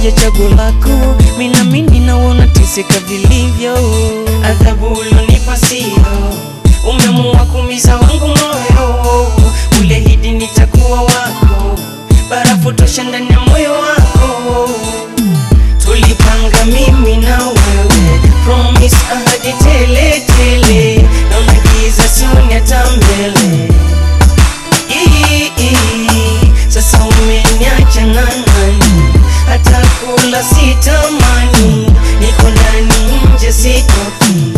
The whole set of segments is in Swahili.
moja chaguo lako, minamini naona teseka vilivyo. adhabu ulionipa sio, umeamua kumiza wangu moyo, ulihidi nitakuwa wako, barafu tosha ndani ya moyo wako, tulipanga mimi na wewe, promise ahadi tele tele, naona giza sioni hata mbele. Ii, ii, Sasa umeniacha na nani, hata kula sitamani, niko ndani nje sitoki.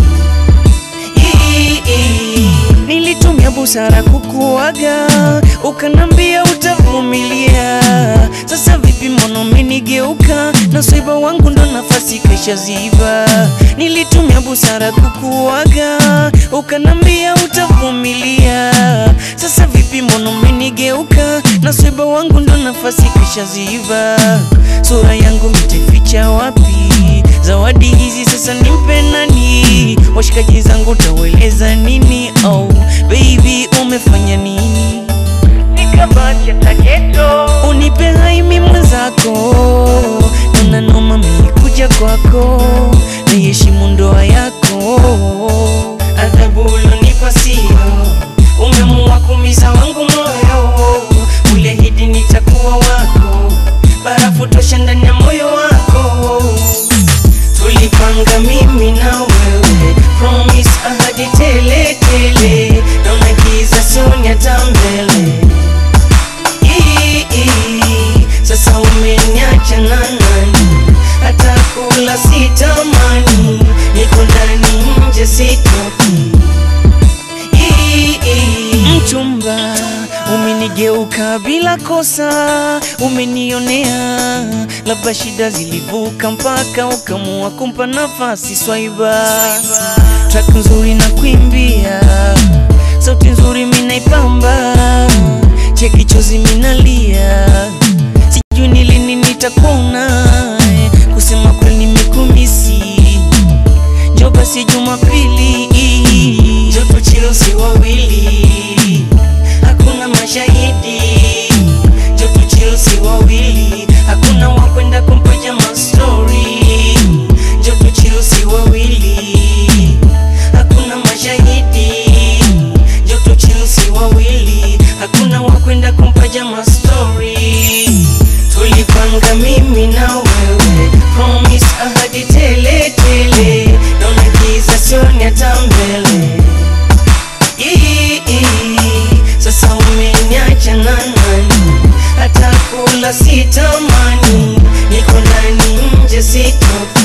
Ii, ii, Nilitumia busara kukuaga, ukanambia utavumilia. Sasa vipi, mbona umenigeuka? na swaiba wangu ndo nafasi kesha ziba. Nilitumia busara kukuaga, ukanambia utavumilia. Sasa vipi, mbona umenigeuka? na swaiba wangu ndo nafasi kesha ziba. Sura yangu miteficha wapi? Zawadi hizi sasa nimpe nani? Washikaji zangu taweleza nini? Oh baby, umefanya nini? nikabacha taketo Unipe haimi mwenzako, nona noma mikuja kwako, niheshimu ndoa yako. adhabu ulionipa sio, umeamua kumiza wangu moyo, ulihidi nitakuwa wako, barafu tosha ndani ya moyo wako, tulipanga mimi na wewe, promise ahadi tele tele, naona giza sioni hata mbele. Ii, ii, Sasa umeniacha na nani, hata kula sitamani, niko ndani nje sitoki. Ii, ii, Mchumba, umenigeuka bila kosa, umenionea, labda shida zilivuka mpaka ukamua kumpa nafasi swaiba. Track nzuri na kuimbia, sauti nzuri minaipamba, cheki chozi minalia, sijui ni lini nitakuona, kusema kweli nimekumisi, njoo basi Jumapili joto chilo si wawili, hakuna mashahidi. Joto chilo si wawili, hakuna wakwenda kumpaja mastori. Joto chilo si wawili, hakuna mashahidi. Joto chilo si wawili, hakuna wakwenda kumpaja mastori. Tulipanga mimi na wewe, promise ahadi tele tele, naona giza sioni hata mbele. Ii, ii, Sasa umeniacha na nani, hata kula sitamani, niko ndani nje sitoki.